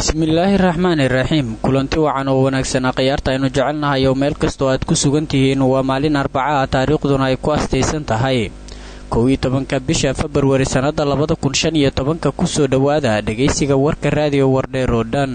bismillaahi raxmaani raxiim kulanti wacan oo wanaagsanaa khiyaarta aynu jecelnahay oo meel kastoo aad ku sugan tihiin waa maalin arbaca ah taariikhduna ay ku astaysan tahay kow iyo tobanka bisha februari sannada labada kun shan iyo tobanka kusoo dhowaada dhegaysiga warka raadiyo wardheer oo dhan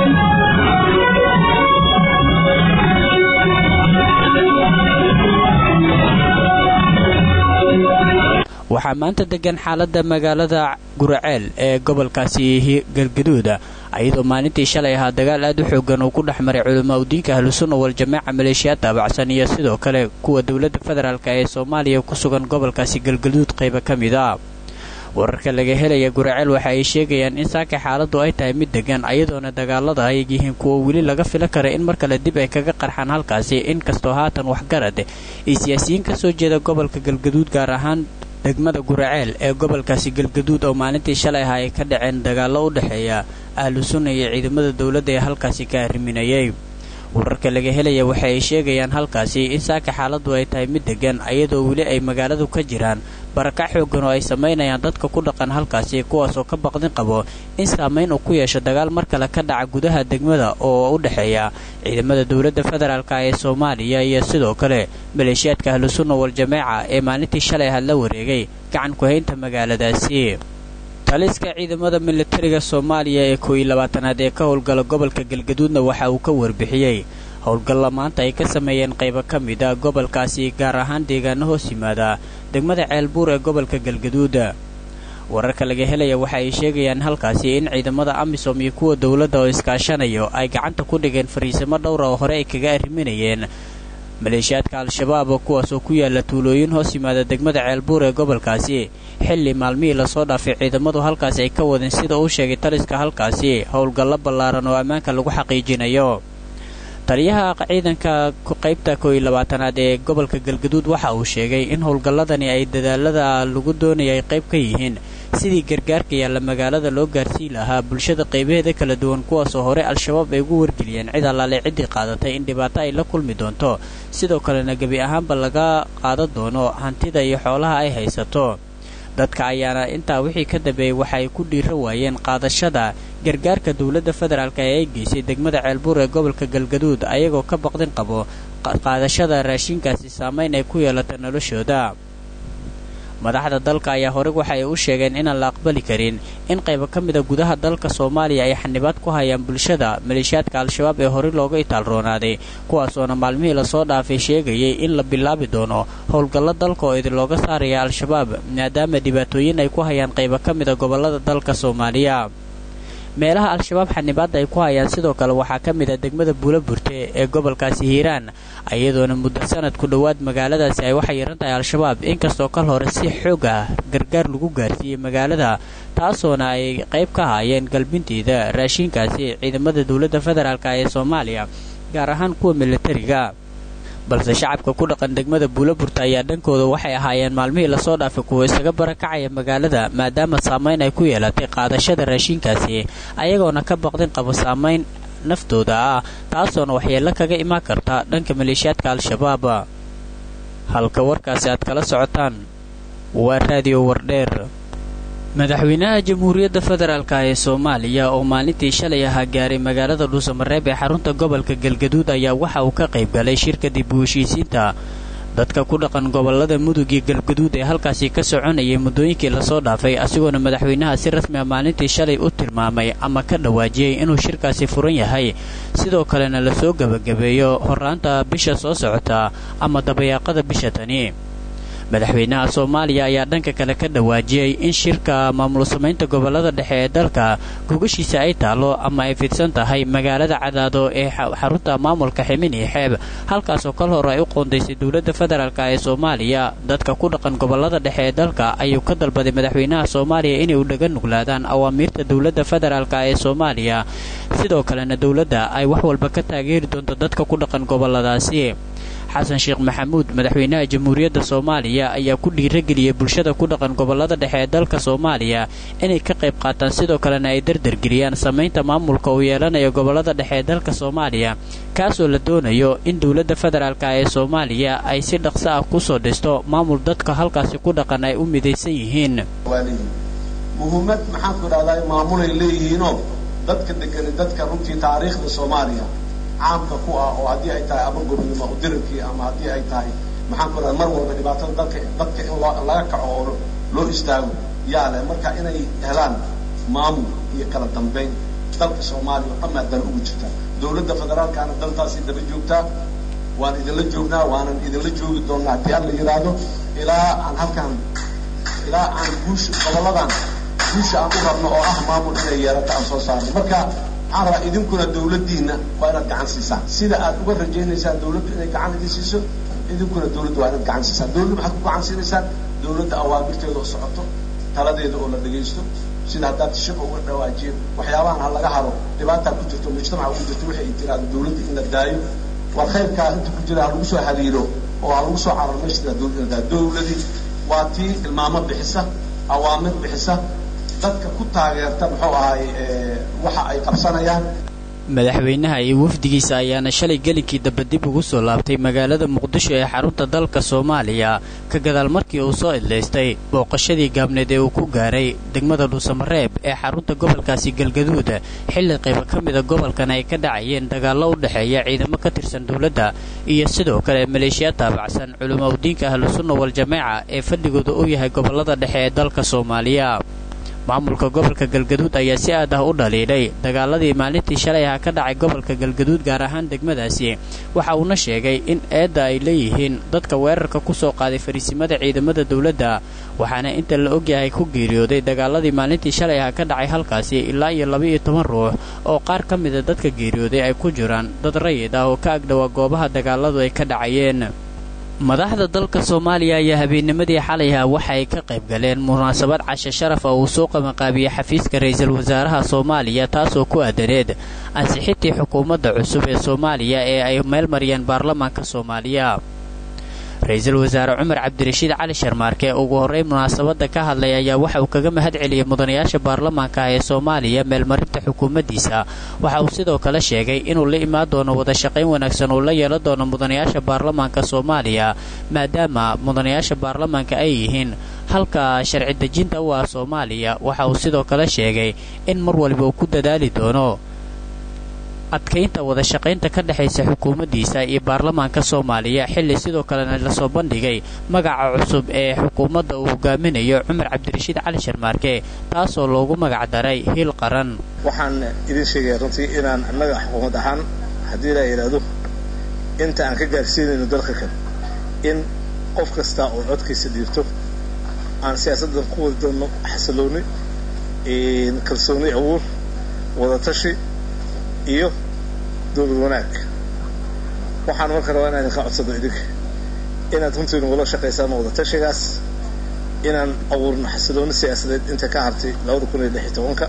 waxaa maanta degan xaalada magaalada guraceel ee gobolkaasi galgaduuda iyadoo maalintii shalay ahaa dagaal aad u xoogan uu ku dhex maray culamaa udiinka ahlusunna waljamaaca maleeshiyaad taabacsan iyo sidoo kale kuwa dowladda federaalk ee soomaaliya ku sugan gobolkaasi galgaduud qayba ka mid a wararka laga helaya guraceel waxa ay sheegayaan in saaka xaaladu ay tahay mid degan ayadoona dagaalada ay yihiin kuwa weli laga filan kara in mar kale dib ay kaga qarxaan halkaasi inkastoo haatan waxgarad iyo siyaasiyiin kasoo jeeda gobolka galgaduud gaar ahaan degmada guraceel ee gobolkaasi galgaduud oo maalintii shalay aha ay ka dhaceen dagaallo u dhexeeya ahlu sunna iyo ciidamada dowladda ee halkaasi ka arriminayay wararka laga helaya waxa ay sheegayaan halkaasi in saaka xaaladu ay tahay mid degan ayadoo weli ay magaaladu ka jiraan barakac xoogan oo ay samaynayaan dadka ku dhaqan halkaasi kuwaasoo ka baqdin qabo in saamayn uu ku yeesho dagaal mar kale ka dhaca gudaha degmada oo u dhexeeya ciidamada dowladda federaalk ee soomaaliya iyo sidoo kale maleeshiyaadka ahlusunna waljamaaca ee maalintii shalay had la wareegay gacan ku-haynta magaaladaasi taliska ciidamada militariga soomaaliya ee kooiyo labaatanaad ee ka howlgala gobolka galgaduudna waxa uu ka warbixiyey howlgalla maanta ay ka sameeyeen qaybo ka mid a gobolkaasi gaar ahaan deegaano hoos yimaada degmada ceelbuur ee gobolka galgaduuda wararka laga helaya waxa ay sheegayaan halkaasi in ciidamada amisom iyo kuwa dowladda oo iskaashanayo ay gacanta ku dhigeen fariisimo dhowra oo hore ay kaga arriminayeen maleeshiyaadka al-shabaab kuwaasoo ku yaala tuulooyin hoos yimaada degmada ceelbuur ee gobolkaasi xilli maalmihii lasoo dhaafay ciidamadu halkaasi ay ka wadeen sida uu sheegay taliska halkaasi howlgallo ballaaran oo ammaanka lagu xaqiijinayo taliyaha ciidanka qaybta kooiyo labaatanaad ee gobolka galgaduud waxa uu sheegay in howlgalladani ay dadaalada lagu doonaya ay qayb ka yihiin sidii gargaarka yaalla magaalada loo gaarsii lahaa bulshada qaybaheeda kala duwan kuwaasoo hore al-shabaab ay ugu wargeliyeen cid allaale ciddii qaadatay in dhibaato ay la kulmi doonto sidoo kalena gebi ahaanba laga qaadan doono hantida iyo xoolaha ay haysato dadka ayaana intaa wixii ka dambeeyey waxa ay ku dhiira waayeen qaadashada gargaarka dowladda federaalk ee ay geysay degmada ceelbuur ee gobolka galgaduud ayagoo ka baqdin qabo qaadashada raashinkaasi saamayn ay ku yeelata noloshooda madaxda dalka ayaa horey waxa ay u sheegeen inaan la aqbali karin in qaybo ka mida gudaha dalka soomaaliya ay xanibaad ku hayaan bulshada maleeshiyaadka al-shabaab ee horey looga itaalroonaaday kuwaasoona maalmihii lasoo dhaafay sheegayay in la bilaabi doono howlgallo dalka oo idin looga saaraya al-shabaab maadaama dhibaatooyin ay ku hayaan qaybo ka mida gobollada dalka soomaaliya meelaha al-shabaab xanibaadda ay ku hayaan sidoo kale waxaa ka mid a degmada buula burte ee gobolkaasi hiiraan iyadoona muddo sanad ku dhowaad magaaladaasi ay waxay yaran tahay al-shabaab inkastoo kal hore si xoog ah gargaar lagu gaarsiiyey magaalada taasoona ay qayb ka haayeen galbinteeda raashiinkaasi ciidamada dowladda federaalk ee soomaaliya gaar ahaan kuwa militariga balse shacabka ku dhaqan degmada buulaburta ayaa dhankooda waxay ahaayeen maalmihii lasoo dhaafay kuwa isaga barakacaya magaalada maadaama saamayn ay ku yeelatay qaadashada raashiinkaasi ayagoona ka baqdin qabo saamayn naftooda ah taasoona waxyeello kaga imaan karta dhanka maleeshiyaadka al-shabaab halka warkaasi aad kala socotaan waa raadiyo wardheer madaxweynaha jamhuuriyadda federaalk ee soomaaliya oo maalintii shalay ahaa gaaray magaalada dhuusamareeb ee xarunta gobolka galgaduud ayaa waxa uu ka qayb galay shirka dib u heshiisiinta dadka ku dhaqan gobolada mudug iyo galgaduud ee halkaasi ka soconayay muddooyinkii lasoo dhaafay asigoona madaxweynaha si rasmi a maalintii shalay u tilmaamay ama ka dhawaajiyey inuu shirkaasi furan yahay sidoo kalena lasoo gebagabeeyo horaanta bisha soo socota ama dabayaaqada bisha tani madaxweynaha soomaaliya ayaa dhanka kale ka dhawaajiyey in shirka maamul samaynta gobolada dhexe ee dalka gogashiisa ay taalo ama ay fidsan tahay magaalada cadaado ee xarunta maamulka ximin iyo xeeb halkaasoo kal hore ay u qoondaysay dowladda federaalk ee soomaaliya dadka ku dhaqan gobolada dhexe ee dalka ayuu ka dalbaday madaxweynaha soomaaliya inay u dhaga nuglaadaan awaamiirta dowladda federaalk ee soomaaliya sidoo kalena dowladda ay wax walba ka taageeri doonto dadka ku dhaqan goboladaasi xasan sheekh maxamuud madaxweynaha jamhuuriyadda soomaaliya ayaa ku dhiirageliyey bulshada ku dhaqan gobolada dhexe ee dalka soomaaliya inay ka qayb qaataan sidoo kalena ay dardargeliyaan samaynta maamulka uu yeelanayo gobolada dhexe ee dalka soomaaliya kaasoo la doonayo in dowladda federaalk ee soomaaliya ay si dhaqso ah kusoo dhisto maamul dadka halkaasi ku dhaqan ay u midaysan yihiin muhiimad maxaanku idhahdaa maamulay leeyihiinoo dadka degani dadka runtii taariikhda soomaaliya caamka ku ah oo haddii ay tahay ama gobnimo udirinkii ama haddii ay tahay maxaan ku raha mar walba dhibaatada dalka dadka in loo laga kaco oo loo istaago yaa leh marka inay helaan maamul iyo kala dambeyn dalka soomaaliya oo dhammaa dan ugu jirta dawladda federaalkaana daltaasi daba joogtaa waan idinla joognaa waanan idinla joogi doonnaa haddii alla yidhaahdo ilaa aan halkaan ilaa aan guusha goboladan guusha aan u rabno oo ah maamul inay yeelato aan soo saarno marka waxaan rabaa idinkuna dawladdiina waa inaad gacan siisaan sida aad uga rajaynaysaan dawladdu inay gacan idin siiso idinkuna dawladda waa inaad gacan siisaan dawladda maxaad ku gacan siinaysaan dawladda awaamirteeda oo socoto taladeeda oo la dhegaysto sida haddaad shaqo uga dhawaajiyo waxyaabahan ha laga haro dhibaataa ku jirto mujtamaca ku jirto waxay tiraahdo dawladda in la daayo war khayrkaa inta ku jira ha lagu soo haliilo oo ha lagu soo cararo meesha dawladda in la daayo dawladii waa tii tilmaamo bixisa awaamir bixisa dadka ku taageerta muxuu ahaay waxa ay qabsanayaan madaxweynaha iyo wafdigiisa ayaana shalay gelinkii dambe dib ugu soo laabtay magaalada muqdisho ee xarunta dalka soomaaliya ka gadaal markii uu soo idlaystay booqashadii gaabneed ee uu ku gaaray degmada dhuusamareeb ee xarunta gobolkaasi galgaduud xilli qaybo ka mida gobolkan ay ka dhacayeen dagaallo u dhexeeya ciidamo ka tirsan dowladda iyo sidoo kale maleeshiya taabacsan culamaa udiinka ahlusunna waljamaaca ee fadhigooda u yahay gobollada dhexe ee dalka soomaaliya maamulka gobolka galgaduud ayaa si aad ah u dhaliilay dagaaladii maalintii shalay aha ka dhacay gobolka galgaduud gaar ahaan degmadaasi waxa uuna sheegay in eedda ay leeyihiin dadka weerarka ku soo qaaday fariisimada ciidamada dowladda waxaana inta la ogyahay ku geeriyooday dagaaladii maalintii shalay aha ka dhacay halkaasi ilaa iyo laba-iyo toban ruux oo qaar ka mida dadka geeriyooday ay ku jiraan dad rayid ah oo ka agdhowaa goobaha dagaaladu ay ka dhacayeen madaxda dalka soomaaliya ayaa habeennimadii xalayha waxa ay ka qayb galeen munaasabad cashe sharaf ah uu soo qabanqaabiyey xafiiska ra-iisul wasaaraha soomaaliya taasoo ku aadaneed ansixintii xukuumadda cusub ee soomaaliya ee ay meel mariyeen baarlamaanka soomaaliya ra-iisul wasaare cumar cabdirashiid cali sharmaarke ugu horreyn munaasabadda ka hadlay ayaa waxa uu kaga mahad celiyey mudanayaasha baarlamaanka ah ee soomaaliya meelmarinta xukuumaddiisa waxa uu sidoo kale sheegay inuu la imaan doono wada shaqayn wanaagsan uu la yeelan doono mudanayaasha baarlamaanka soomaaliya maadaama mudanayaasha baarlamaanka ay yihiin halka sharci dejinta u ah soomaaliya waxa uu sidoo kale sheegay in mar waliba uu ku dadaali doono adkaynta wada shaqaynta ka dhexaysa xukuumaddiisa iyo baarlamaanka soomaaliya xilli sidoo kalena lasoo bandhigay magaca cusub ee xukuumadda uu hogaaminayo cumar cabdirashiid cali sharmaarke taasoo loogu magac daray hiil qaran waxaan idin sheegaya runtii inaan annaga xukuumad ahaan haddii la yidhaahdo inta aan ka gaarsiinayno dalka kale in qof kasta oo codkiisa dhiibto aan siyaasaddan ku wadi doonno xasilooni kalsooni abuur wadatashi iyo dowlad wanaag waxaan marka rabaa inaan idinka codsado idinka inaad runtii nagula shaqaysaan wadatashigaas inaan abuurno xasilooni siyaasadeed inta ka hartay labada kun iyo lix iyo tobanka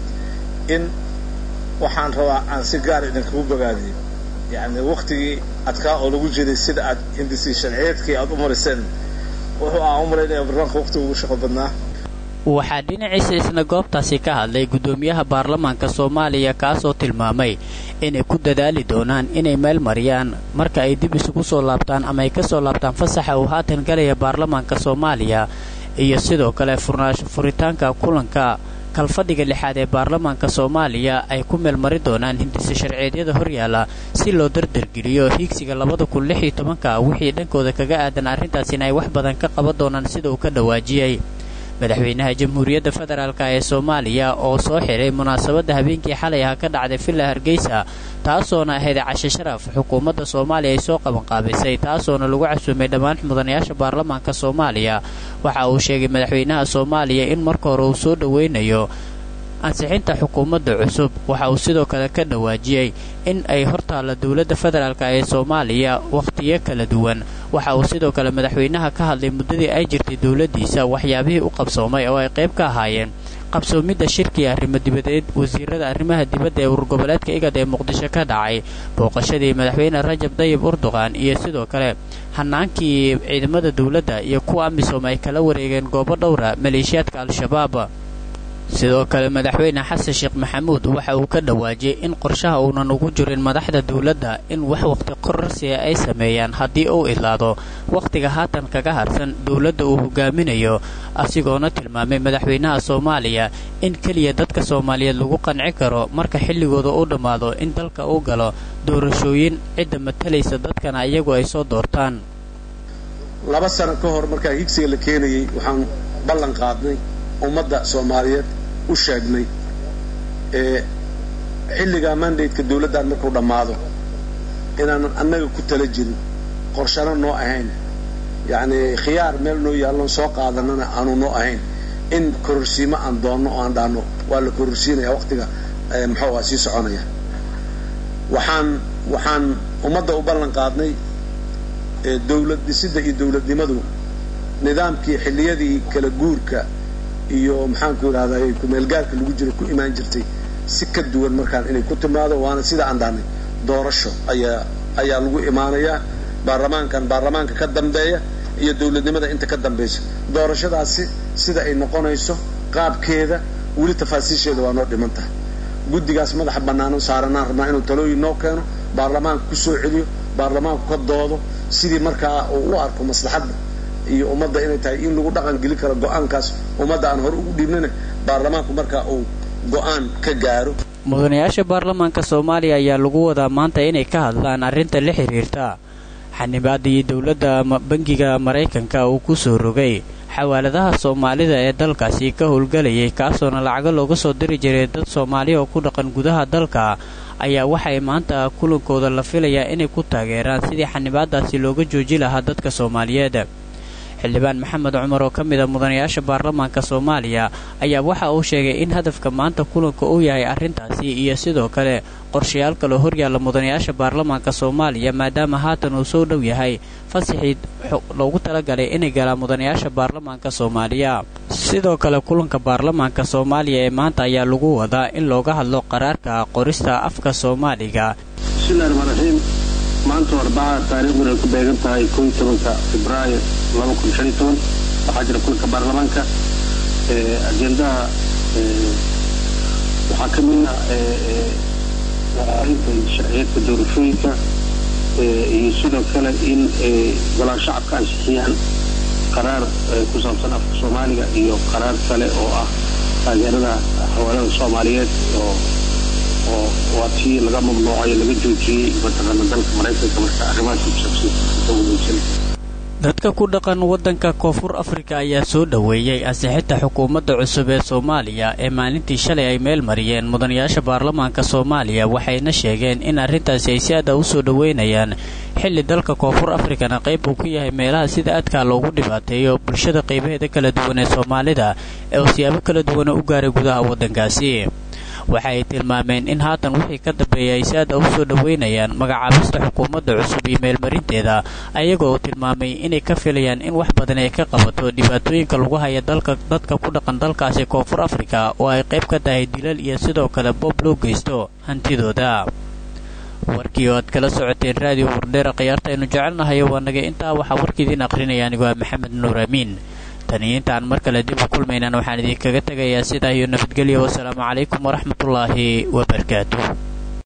in waxaan rabaa aan si gaar idinkugu bogaadiyo yacni waktigii adkaa oo lagu jiray sida aad hindisii sharciyeedkii aad u mariseen wuxuu aan u malaynaya barnaamka waktiga ugu shaqo badnaa waxaa dhinaciisa isna goobtaasi ka hadlay guddoomiyaha baarlamaanka soomaaliya kaasoo tilmaamay inay ku dadaali doonaan inay meel mariyaan marka ay dib isugu soo laabtaan ama ay ka soo laabtaan fasaxa uu haatan galaya baarlamaanka soomaaliya iyo sidoo kale furitaanka kulanka kalfadhiga lixaad ee baarlamaanka soomaaliya ay ku meelmari doonaan hindise sharceedyada horyaala si loo dardargeliyo hiigsiga labada kun lix iyo tobanka wixii dhankooda kaga aadan arrintaasina ay wax badan ka qaban doonaan sida uu ka dhawaajiyey madaxweynaha jamhuuriyadda federaalk ee soomaaliya oo soo xiray munaasabadda habeenkii xalay aha ka dhacday villa hargeysa taasoona ahayd cashe sharaf xukuumadda soomaaliya ay soo qabanqaabisay taasoona lagu casuumay dhammaan mudanayaasha baarlamaanka soomaaliya waxa uu sheegay madaxweynaha soomaaliya in marka hore uu soo dhoweynayo ansixinta xukuumadda cusub waxa uu sidoo kale ka dhawaajiyey in ay hortaalla dowladda federaalk ee soomaaliya wakhtiyo kala duwan waxa uu sidoo kale madaxweynaha ka hadlay muddadii ay jirtay dowladdiisa waxyaabihii u qabsoomay oo ay qayb ka ahaayeen qabsoomidda shirkii arrimo dibadeed wasiirada arrimaha dibadda ee urgoboleedka igad ee muqdisho ka dhacay booqashadii madaxweyne rajab dayib urduqan iyo sidoo kale hanaankii ciidamada dowladda iyo kuwa amisom ay kala wareegeen goobo dhowra maleeshiyaadka al-shabaab sidoo kale madaxweyne xasan sheekh maxamuud waxa uu ka dhawaajiyey in qorshaha uunan ugu jirin madaxda dowladda in wax waqti kororsiya ay sameeyaan haddii uu idlaado wakhtiga haatan kaga harsan dowladda uu hogaaminayo asigoona tilmaamay madaxweynaha soomaaliya in keliya dadka soomaaliyeed lagu qanci karo marka xilligooda u dhammaado in dalka uu galo doorashooyin cidda matalaysa dadkana iyagu ay soo doortaan laba sano ka hor markaa higsiga la keenayey waxaan ballan qaadnay ummadda soomaaliyeed u sheegnay ee xilligaa mandateka dawladdan markuu dhammaado inaanan annaga ku tala jirin qorshano noo ahayn yacni khiyaar meel noo yaalloon soo qaadanana aanu noo ahayn in kororsiimo aan doonno oo aan dhaanno waa la kororsiinaya waqtiga muxuu aha sii soconaya waxaan waxaan ummadda u ballan qaadnay dawlad dhisidda iyo dawladnimadu nidaamkii xilliyadii kala guurka iyo maxaanku idhahday kumeelgaarka lagu jiro ku imaan jirtay si ka duwan markaan inay ku timaado waana sida aan dhahnay doorasho ayaa ayaa lagu imaanayaa baarlamaankan baarlamaanka ka dambeeya iyo dawladnimada inta ka dambaysa doorashadaasi sida ay noqonayso qaabkeeda weli tafaasiisheeda waa noo dhiman tahay guddigaas madaxa bannaano saaranaan rabnaa inuu talooyin noo keeno baarlamaanka ku soo celiyo baarlamaanku ka doodo sidii markaa uu u arko maslaxadda iyo ummadda inay tahay in lagu dhaqan gelin karo go-aankaas ummadda aan hore ugu dhiibnana baarlamaanku markaa uu go-aan ka gaaro mudanayaasha baarlamaanka soomaaliya ayaa lagu wadaa maanta inay ka hadlaan arrinta la xiriirta xanibaadii dowladda bangiga maraykanka uu ku soo rogay xawaaladaha soomaalida ee dalkaasi ka howlgelayay kaasoona lacago looga soo diri jiray dad soomaaliya oo ku dhaqan gudaha dalka ayaa waxay maanta kulankooda la filayaa inay ku taageeraan sidii xanibaadaasi looga jooji lahaa dadka soomaaliyeed xildhibaan maxamed cumar oo ka mid a mudanayaasha baarlamaanka soomaaliya ayaa waxa uu sheegay in hadafka maanta kulanka uu yahay arrintaasi iyo sidoo kale qorshayaal kaloo horyaalla mudanayaasha baarlamaanka soomaaliya maadaama haatan uu soo dhow yahay fasaxii loogu talagalay inay galaan mudanayaasha baarlamaanka soomaaliya sidoo kale kulanka baarlamaanka soomaaliya ee maanta ayaa lagu wadaa in looga hadlo qaraarka qorista afka soomaaliga bismillahi raxmaan raxiim maanta arbacaa taariikhduna ay ku beegan tahay koo iyo tobanka febraayo laba kun shan iyo toban waxaa jira kulanka baarlamaanka ajendaha waxaa ka mid ah arinta sharciyeedka doorashooyinka iyo sidoo kale in golaha shacabka ansixiyaan qaraar ku saabsan afka soomaaliga iyo qaraar kale oo ah taageerada hawaalada soomaaliyeed oo oo waa tii laga mamnuucay laga joojiyey mataqaana dalka maraykanka marka arrimahaas ku saabsan dadka ku dhaqan waddanka koonfur afrika ayaa soo dhoweeyey ansixinta xukuumadda cusub ee soomaaliya ee maalintii shalay ay meel mariyeen mudanayaasha baarlamaanka soomaaliya waxayna sheegeen in arrintaasi ay si aada u soo dhoweynayaan xilli dalka koonfur afrikana qayb uu ku yahay meelaha sida adkaa loogu dhibaateeyo bulshada qaybaheeda kala duwan ee soomaalida ee uu siyaabo kala duwana u gaaray gudaha waddankaasi waxa ay tilmaameen in haatan wixii ka dambeeya ay si aada u soo dhoweynayaan magacaabista xukuumadda cusub iyo meelmarinteeda ayagoo uu tilmaamay inay ka filayaan in wax badan ay ka qabato dhibaatooyinka lagu haya dalka dadka ku dhaqan dalkaasi koonfur afrika oo ay qayb ka tahay dilal iyo sidoo kale boob loo geysto hantidooda warkii oo aad kala socoteen raadiyo wardheera khiyaarta aynu jecelnahay waa naga intaa waxaa warkiidiin aqrinaya anigu waa maxamed nuur amiin taniyo intaan mar kale dib u kulmaynan waxaan idinkaga tegayaa sidaa iyo nabadgelyo wasalaamu calaykum waraxmatullaahi wabarakaatu